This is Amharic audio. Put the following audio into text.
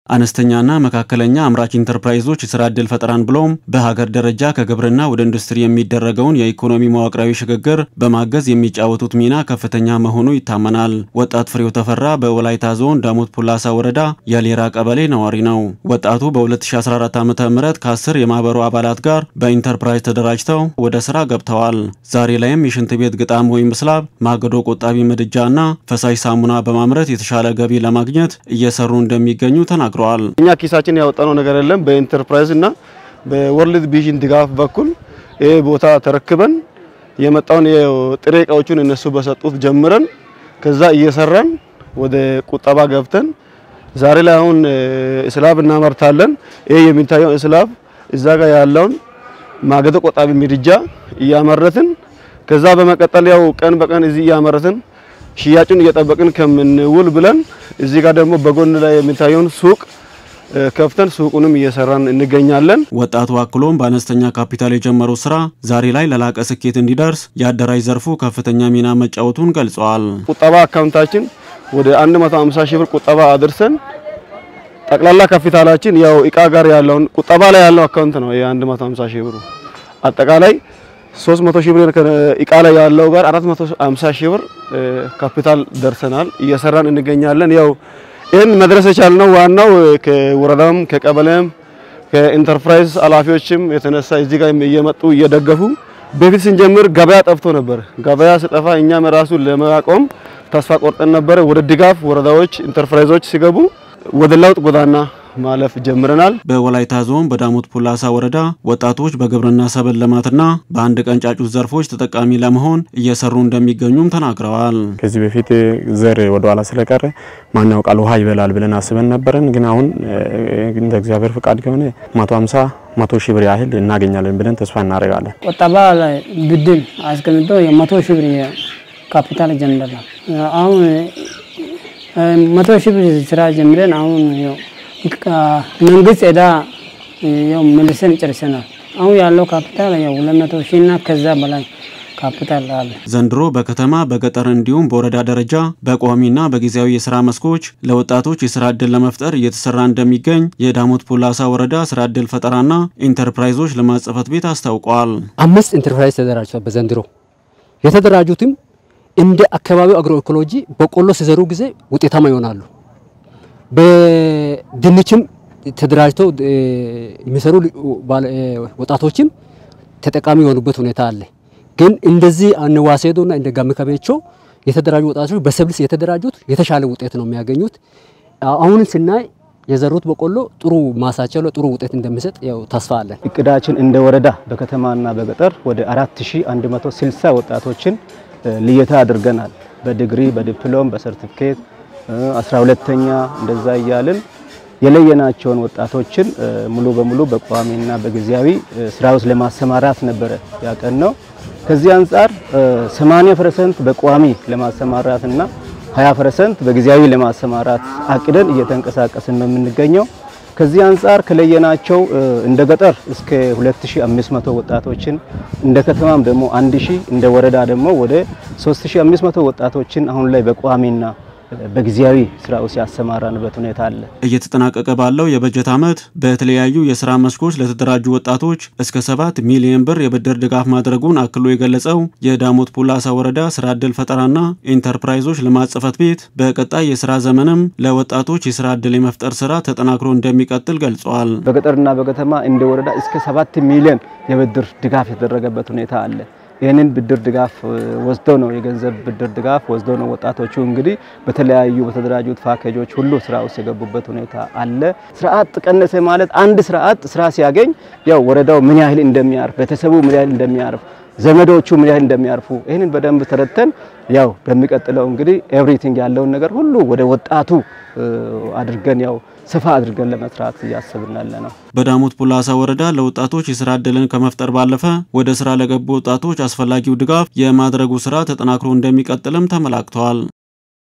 አነስተኛና መካከለኛ አምራች ኢንተርፕራይዞች የስራ ዕድል ፈጠራን ብሎም በሀገር ደረጃ ከግብርና ወደ ኢንዱስትሪ የሚደረገውን የኢኮኖሚ መዋቅራዊ ሽግግር በማገዝ የሚጫወቱት ሚና ከፍተኛ መሆኑ ይታመናል። ወጣት ፍሬው ተፈራ በወላይታ ዞን ዳሞት ፑላሳ ወረዳ የሌራ ቀበሌ ነዋሪ ነው። ወጣቱ በ2014 ዓ ም ከአስር የማህበሩ አባላት ጋር በኢንተርፕራይዝ ተደራጅተው ወደ ስራ ገብተዋል። ዛሬ ላይም የሽንት ቤት ግጣም ወይም ስላብ፣ ማገዶ ቆጣቢ ምድጃና ፈሳሽ ሳሙና በማምረት የተሻለ ገቢ ለማግኘት እየሰሩ እንደሚገኙ ተናግረዋል። እኛ ኪሳችን ያወጣነው ነገር የለም። በኢንተርፕራይዝ እና በወርልድ ቪዥን ድጋፍ በኩል ይህ ቦታ ተረክበን የመጣውን የጥሬ እቃዎቹን እነሱ በሰጡት ጀምረን ከዛ እየሰራን ወደ ቁጠባ ገብተን ዛሬ ላይ አሁን እስላብ እናመርታለን። ይህ የሚታየው እስላብ እዛ ጋር ያለውን ማገዶ ቆጣቢ ምድጃ እያመረትን ከዛ በመቀጠል ያው ቀን በቀን እዚህ እያመረትን ሽያጩን እየጠበቅን ከምንውል ብለን እዚህ ጋር ደግሞ በጎን ላይ የሚታየውን ሱቅ ከፍተን ሱቁንም እየሰራን እንገኛለን። ወጣቱ አክሎም በአነስተኛ ካፒታል የጀመረው ስራ ዛሬ ላይ ለላቀ ስኬት እንዲደርስ የአደራጅ ዘርፉ ከፍተኛ ሚና መጫወቱን ገልጸዋል። ቁጠባ አካውንታችን ወደ 150 ሺህ ብር ቁጠባ አድርሰን ጠቅላላ ካፒታላችን ያው እቃ ጋር ያለውን ቁጠባ ላይ ያለው አካውንት ነው የ150 ሺህ ብሩ አጠቃላይ 300 ሺህ ብር እቃ ላይ ያለው ጋር 450 ሺህ ብር ካፒታል ደርሰናል። እየሰራን እንገኛለን። ያው ይህን መድረስ የቻልነው ዋናው ከወረዳም ከቀበሌም ከኢንተርፕራይዝ ኃላፊዎችም የተነሳ እዚህ ጋር እየመጡ እየደገፉ በፊት ስንጀምር ገበያ ጠፍቶ ነበር። ገበያ ስጠፋ እኛም ራሱ ለማቆም ተስፋ ቆርጠን ነበረ። ወደ ድጋፍ ወረዳዎች ኢንተርፕራይዞች ሲገቡ ወደ ለውጥ ጎዳና ማለፍ ጀምረናል። በወላይታ ዞን በዳሞት ፑላሳ ወረዳ ወጣቶች በግብርና ሰብል ልማትና በአንድ ቀን ጫጩት ዘርፎች ተጠቃሚ ለመሆን እየሰሩ እንደሚገኙም ተናግረዋል። ከዚህ በፊት ዘር ወደ ኋላ ስለቀረ ማን ያውቃል ውሃ ይበላል ብለን አስበን ነበረን። ግን አሁን እንደ እግዚአብሔር ፍቃድ ከሆነ 150 መቶ ሺህ ብር ያህል እናገኛለን ብለን ተስፋ እናደርጋለን። ቁጠባ ላይ ብድር አስቀምጦ የመቶ ሺህ ብር ካፒታል ጀምረናል። አሁን መቶ ሺህ ብር ስራ ጀምረን አሁን መንግስት ዕዳ ያው መልሰን ጨርሰናል። አሁን ያለው ካፒታል ያው 200 ሺህ እና ከዛ በላይ ካፒታል አለ። ዘንድሮ በከተማ በገጠር እንዲሁም በወረዳ ደረጃ በቋሚና በጊዜያዊ የስራ መስኮች ለወጣቶች የስራ ዕድል ለመፍጠር እየተሰራ እንደሚገኝ የዳሞት ፑላሳ ወረዳ ስራ ዕድል ፈጠራና ኢንተርፕራይዞች ልማት ጽሕፈት ቤት አስታውቋል። አምስት ኢንተርፕራይዝ ተደራጅቷል። በዘንድሮ የተደራጁትም እንደ አካባቢው አግሮ ኢኮሎጂ በቆሎ ሲዘሩ ጊዜ ውጤታማ ይሆናሉ። በድንችም ተደራጅተው የሚሰሩ ወጣቶችም ተጠቃሚ የሆኑበት ሁኔታ አለ። ግን እንደዚህ አንዋሴዶና እንደ ጋምከቤቾ የተደራጁ ወጣቶች በሰብልስ የተደራጁት የተሻለ ውጤት ነው የሚያገኙት። አሁን ስናይ የዘሩት በቆሎ ጥሩ ማሳቸው ላይ ጥሩ ውጤት እንደሚሰጥ ያው ተስፋ አለን። እቅዳችን እንደ ወረዳ በከተማና በገጠር ወደ 4160 ወጣቶችን ልየታ አድርገናል። በዲግሪ በዲፕሎም በሰርቲፊኬት አስራ ሁለተኛ እንደዛ እያልን የለየናቸውን ወጣቶችን ሙሉ በሙሉ በቋሚና በጊዜያዊ ስራ ውስጥ ለማሰማራት ነበረ ያቀን ነው። ከዚህ አንጻር 80% በቋሚ ለማሰማራት እና 20% በጊዜያዊ ለማሰማራት አቅደን እየተንቀሳቀስን ነው የምንገኘው። ከዚህ አንጻር ከለየናቸው እንደ ገጠር እስከ 2500 ወጣቶችን እንደ ከተማም ደግሞ 1000 እንደ ወረዳ ደግሞ ወደ 3500 ወጣቶችን አሁን ላይ በቋሚና በጊዜያዊ ስራ ውስጥ ያሰማራንበት ሁኔታ አለ። እየተጠናቀቀ ባለው የበጀት ዓመት በተለያዩ የስራ መስኮች ለተደራጁ ወጣቶች እስከ ሰባት ሚሊዮን ብር የብድር ድጋፍ ማድረጉን አክሎ የገለጸው የዳሞት ፑላሳ ወረዳ ስራ ዕድል ፈጠራና ኢንተርፕራይዞች ልማት ጽሕፈት ቤት በቀጣይ የስራ ዘመንም ለወጣቶች የስራ ዕድል የመፍጠር ስራ ተጠናክሮ እንደሚቀጥል ገልጸዋል። በገጠርና በከተማ እንደ ወረዳ እስከ ሰባት ሚሊዮን የብድር ድጋፍ የተደረገበት ሁኔታ አለ። ይህንን ብድር ድጋፍ ወስደው ነው የገንዘብ ብድር ድጋፍ ወስደው ነው ወጣቶቹ እንግዲህ በተለያዩ በተደራጁት ፓኬጆች ሁሉ ስራ ውስጥ የገቡበት ሁኔታ አለ። ስርዓት ቀነሰ ማለት አንድ ስርዓት ስራ ሲያገኝ ያው ወረዳው ምን ያህል እንደሚያርፍ፣ ቤተሰቡ ምን ያህል እንደሚያርፍ፣ ዘመዶቹ ምን ያህል እንደሚያርፉ ይህንን በደንብ ተረድተን ያው በሚቀጥለው እንግዲህ ኤቭሪቲንግ ያለውን ነገር ሁሉ ወደ ወጣቱ አድርገን ያው ሰፋ አድርገን ለመስራት እያሰብን ያለ ነው። በዳሞት ፑላሳ ወረዳ ለወጣቶች የስራ ዕድልን ከመፍጠር ባለፈ ወደ ስራ ለገቡ ወጣቶች አስፈላጊው ድጋፍ የማድረጉ ስራ ተጠናክሮ እንደሚቀጥልም ተመላክተዋል።